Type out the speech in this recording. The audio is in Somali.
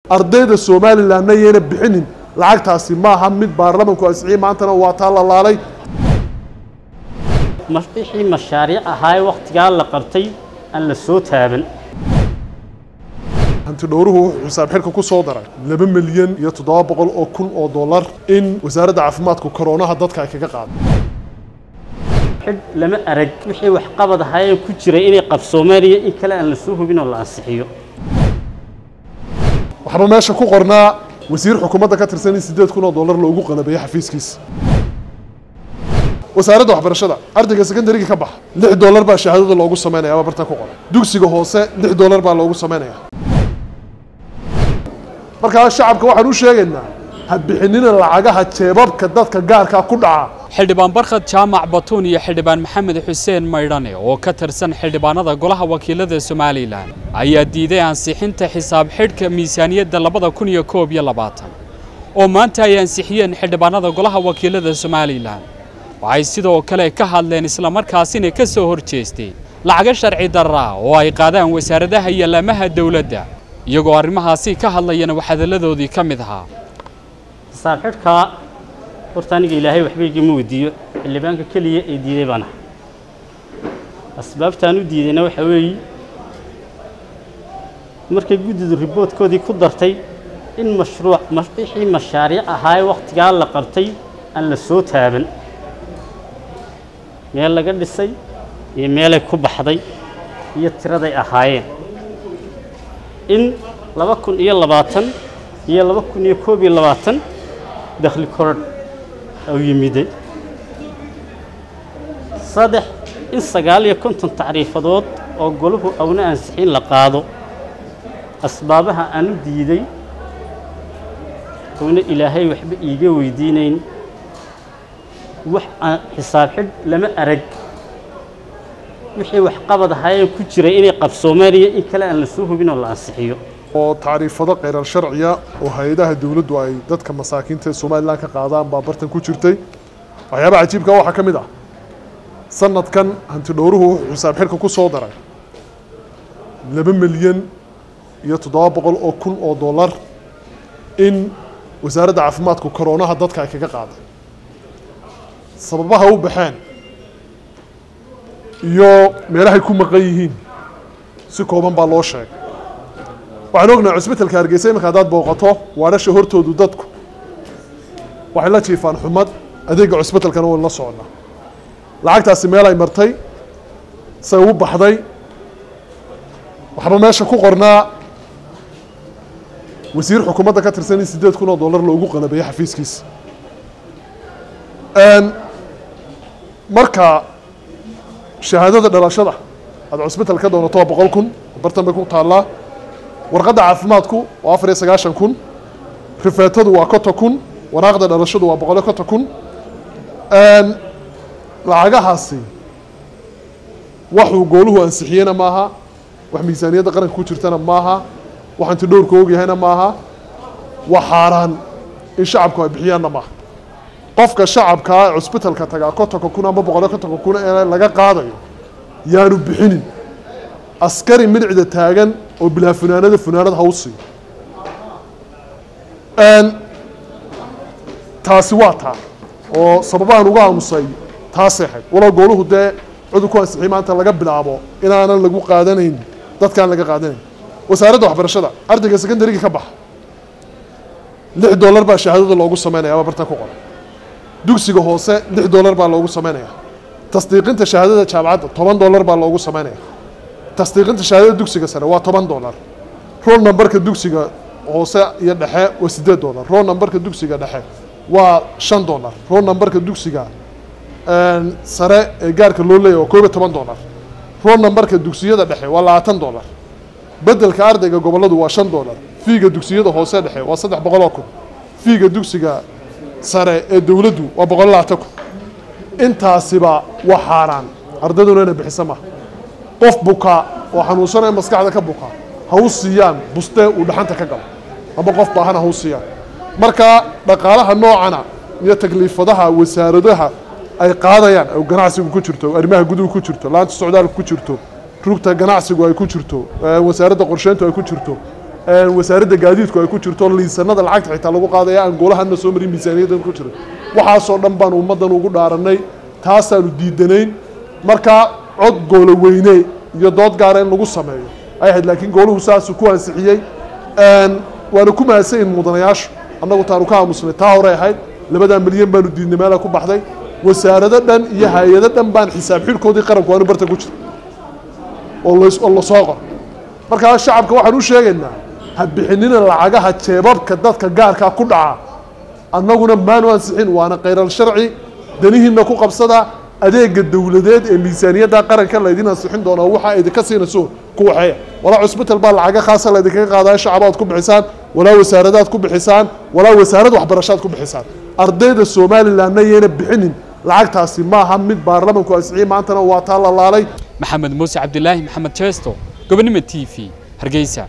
ardayda somalilanna yayna bixinin lacagtaasi maaha mid baarlamanku ansixiyey maantana waa taa la laalay wixii mashaariic ahaa wakhtigaa la qabtay aan la soo taaban hanti dhowruhu wuxuu xisaab xidhka ku soo daray laba milyan iyo toddoba boqol oo kun oo dollar in wasaaradda caafimaadku koroonaha dadka ay kaga qaado xidh lama arag wixii waxqabad ahaayee ku jiray inay qabsoomeen iyo in kale aan la soo hubin oo la ansixiyo waxba meesha ku qornaa wasiir xukuumadda ka tirsan in siddeed kun oo dollar loogu qalabeeyo xafiiskiisa wasaaradda waxbarashada ardayga secondarygii ka baxa lix dollar baa shahaadada loogu samaynaya ama bartan ku qoran dugsiga hoose lix dollar baa loogu samaynaya markaa shacabka waxaan u sheegaynaa ha bixinina lacagaha jeebabka dadka gaarkaa ku dhaca xildhibaan barkhad jaamac batuun iyo xildhibaan maxamed xuseen maydhane oo ka tirsan xildhibaanada golaha wakiilada somalilan ayaa diiday ansixinta xisaab xidhka miisaaniyadda labada kun iyo koob iyo labaatan oo maanta ay ansixiyeen xildhibaanada golaha wakiilada somalilan waxay sidoo kale ka hadleen islamarkaasina ka soo hor jeesteen lacago sharci darra oo ay qaadaan wasaaradaha iyo laamaha dowladda iyagoo arrimahaasi ka hadlayana waxhadalladoodii ka mid ahaa xisaab xidhkaa horta aniga ilaahay waxba igama weydiiyo xildhibaanka keliya ee diiday baan ahay asbaabtaan u diidayna waxaa weeye markay guddidu riboodkoodii ku dartay in mashruuc wixii mashaariic ahaa wakhtigaa la qabtay aan la soo taaban meel laga dhisay iyo meelay ku baxday iyo tiraday ahaayeen in laba kun iyo labaatan iyo laba kun iyo koob iyo labaatan dakhli korodh u yimiday saddex in sagaal iyo konton tacriifadood oo golahu awna ansixin la qaado asbaabaha aan u diiday oona ilaahay waxba iiga weydiinayn wax aan xisaab xidh lama arag wixii waxqabad ahaayee ku jiray inay qabsoomeen iyo in kale aan la soo hubin oo la ansixiyo oo tacriifado kheyrar sharciya oo hay-adaha dowladdu ay dadka masaakiinta ee somalilan ka qaadaan baa bartan ku jirtay waxyaabaha cajiibka waxaa ka mid ah sanadkan hanti dhowruhu wuxuu xisaab xidhka ku soo daray laba milyan iyo toddoba boqol oo kun oo dollar in wasaaradda caafimaadku koroonaha dadka ay kaga qaaday sababaha u baxeen iyo meelahay ku maqan yihiin si kooban baa loo sheegay waxaan ognahay cusbitalka hargeysa iminka haddaad booqato waadhasha hortoodu dadku waxay la jiifaan xumad adeegga cusbitalkana wayn la soconnaa lacagtaasi meel ay martay say u baxday waxba meesha ku qornaa wasiir xukuumadda ka tirsan in siddeed kun oo dollar loogu qalabeeyo xafiiskiisa marka shahaadada dhalashada aad cusbital ka doonato waa boqol kun bartan bay ku taallaa warqadda caafimaadku waa afar iyo sagaashan kun rifeetadu waa konton kun waraaqda dhalashadu waa boqol iyo konton kun lacagahaasi waxuu gooluhu ansixiyena maaha wax miisaaniyadda qaranka ku jirtana maaha wax anti dhowrka ogyahayna maaha waa xaaraan in shacabku ay bixiyaanna maaha qofka shacabkaa cusbitalka tagaa kontonka kun ama boqol iyo kontonka kun ee laga qaadayo yaanu bixinin askari midicda taagan oo bilaa funaanada funaanad ha u siiyo taasi waa taa oo sababahan uga aamusay taasay ahayd walow gooluhu dee cudur ku ansixiyay maanta laga bilaabo inaanan lagu qaadanayn dadkaan laga qaadanayn wasaaradda waxbarashada ardayga secondarygii ka baxa lix dollar baa shahaadada loogu samaynaya ama bartan ku qoran dugsiga hoose lix dollar baa loogu samaynaya tasdiiqinta shahaadada jaamacadda toban dollar baa loogu samaynaya tasdiiqinta shahaadada dugsiga sare waa toban dollar roll numberka dugsiga hoose iyo dhexe waa siddeed dollar roll numberka dugsiga dhexe waa shan dollar roll numberka dugsiga sare ee gaarka loo leeyahy waa koob iyo toban dollar roll numberka dugsiyada dhexe waa labaatan dollar beddelka ardayga gobolladu waa shan dollar fiiga dugsiyada hoose dhexe waa saddex boqol oo kun fiiga dugsiga sare ee dowladdu waa boqol iyo labaatan kun intaasiba waa xaaraan ardayduna inay bixisa maha qof buka oo xanuunsanaya maskaxda ka buka ha u siiyaan bustee uu dhaxanta ka galo ama qof baahana ha u siiyaan marka dhaqaalaha noocana iyo takliifadaha wasaaradaha ay qaadayaan oo ganacsigu ku jirto arrimaha guduhu ku jirto laanta socdaalku ku jirto rugta ganacsigu ay ku jirto wasaaradda qorsheyntu ay ku jirto wasaaradda gaadiidku ay ku jirto liisanada lacagta xitaa lagu qaadaya aan goolahana soo marin miisaaniyaddan ku jirin waxaasoo dhan baan ummaddan ugu dhaaranay taasaanu diidanayn markaa cod goolo weyne iyo dood gaara in lagu sameeyo ay ahayd laakiin gooluhu saasuu ku ansixiyey waana ku mahadsan yihin mudanayaashu annagu taanu ka aamusnay taa horey ahayd labadaa milyan baanu diidnay meela ku baxday wasaarado dhan iyo hay-ado dhan baan xisaab xidhkoodii qaranku aanu barta ku jira oo oo lasoo qoro markaa shacabka waxaan u sheegaynaa ha bixinina lacagaha jeebabka dadka gaarkaa ku dhaca annaguna maanu ansixin waana khayral sharci danihiinna ku qabsada adeega dowladeed ee miisaaniyadda qaranka laydin ansixin doonaa waxa idinka siinayso ku waxeeya walaa cusbital baa lacaga khaasa laydinkaga qaadaya shacabaad ku bixisaan walaa wasaaradaad ku bixisaan walaa wasaarad waxbarashaad ku bixisaan ardayda somalilandna yayna bixinin lacagtaasi maaha mid baarlamanku ansixiyey maantana waa taa la laalay maxamed muuse cabdilaahi maxamed jeesto gobonimo t v hargeysa